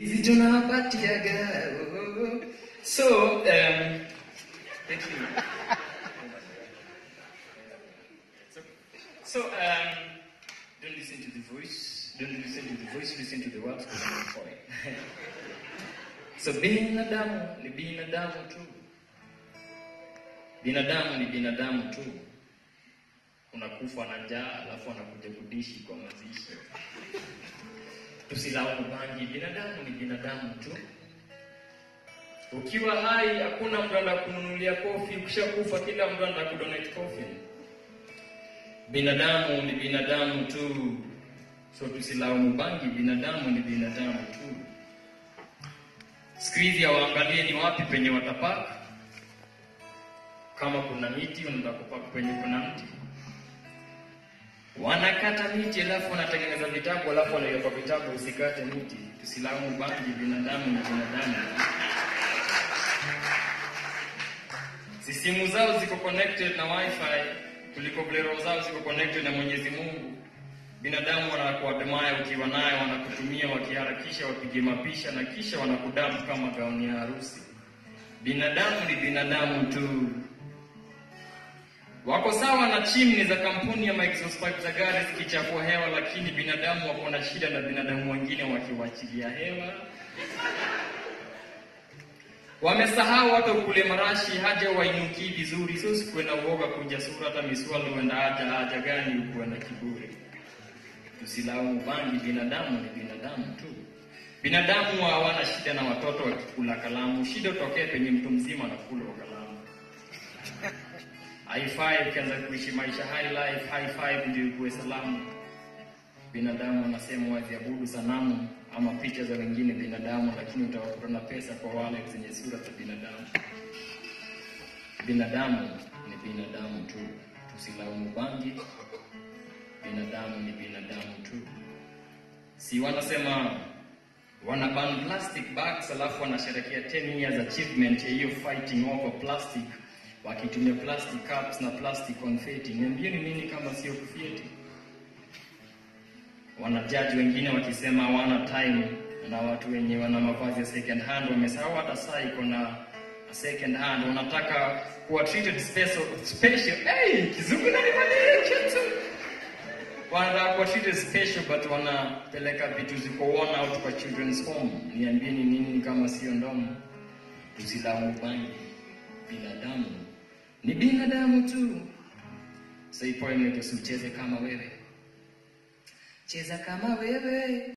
hizi tunawapatiaga oh, oh, oh. so um, thank you so, so um, don't listen to the voice don't listen to the voice listen to the words because I'm a boy so binadamu ni binadamu tu binadamu ni binadamu tu unakufa na njaa alafu anakuja kudishi kwa mazishi tusilaumu bangi binadamu ni binadamu tu ukiwa hai hakuna mtu anakununulia kofi ukishakufa kila mtu anakudonate coffin binadamu ni binadamu tu so tusilaumu bangi binadamu ni binadamu tu siku hizi hawaangalie ni wapi penye watapaka kama kuna miti wanataka kupaka penye kuna mti wanakata miti alafu wanatengeneza vitabu alafu wanaiweka vitabu usikate miti tusilaumu bangi binadamu ni binadamu si simu zao ziko connected na wifi kuliko vile roho zao ziko connected na mwenyezi mungu binadamu wanakuadmaya ukiwa naye wanakutumia wakiharakisha wapige mapisha na kisha wanakudamu kama gauni ya harusi binadamu ni binadamu tu wako sawa na chimni za kampuni ya exhaust pipe za gari zikichafua hewa lakini binadamu wako na shida na binadamu wengine wakiwachilia hewa wamesahau hata ukule marashi haja wainukii vizuri so sikuwe na uoga kuja sura hata miswali uenda haja haja gani ukuwe na kiburi tusilaumu bangi binadamu ni binadamu tu binadamu hawana shida na watoto wakikula kalamu shida utokee penye mtu mzima anakula kalamu haifai ukianza kuishi maisha high life high five ndio ikuwe salamu binadamu anasema waziabudu sanamu ama picha za wengine binadamu lakini utawakuta na pesa kwa wale zenye sura za binadamu binadamu ni binadamu tu tusilaumu bangi binadamu ni binadamu tu si wanasema wana ban plastic bags alafu wanasherekea 10 years achievement ya hiyo fighting over plastic wakitumia plastic cups na plastic confetti niambieni nini kama sio kufieti wanajaji wengine wakisema hawana time na watu wenye wana mavazi ya second hand wamesahau hata saa iko na second hand wanataka kuwa treated special special hey kizungu nanimalikia tu wanataka kuwa treated special but wanapeleka vitu ziko worn out kwa children's home niambieni nini kama sio ndomo tusilaumu bangi binadamu ni binadamu tu so ipoe usicheze kama wewe cheza kama wewe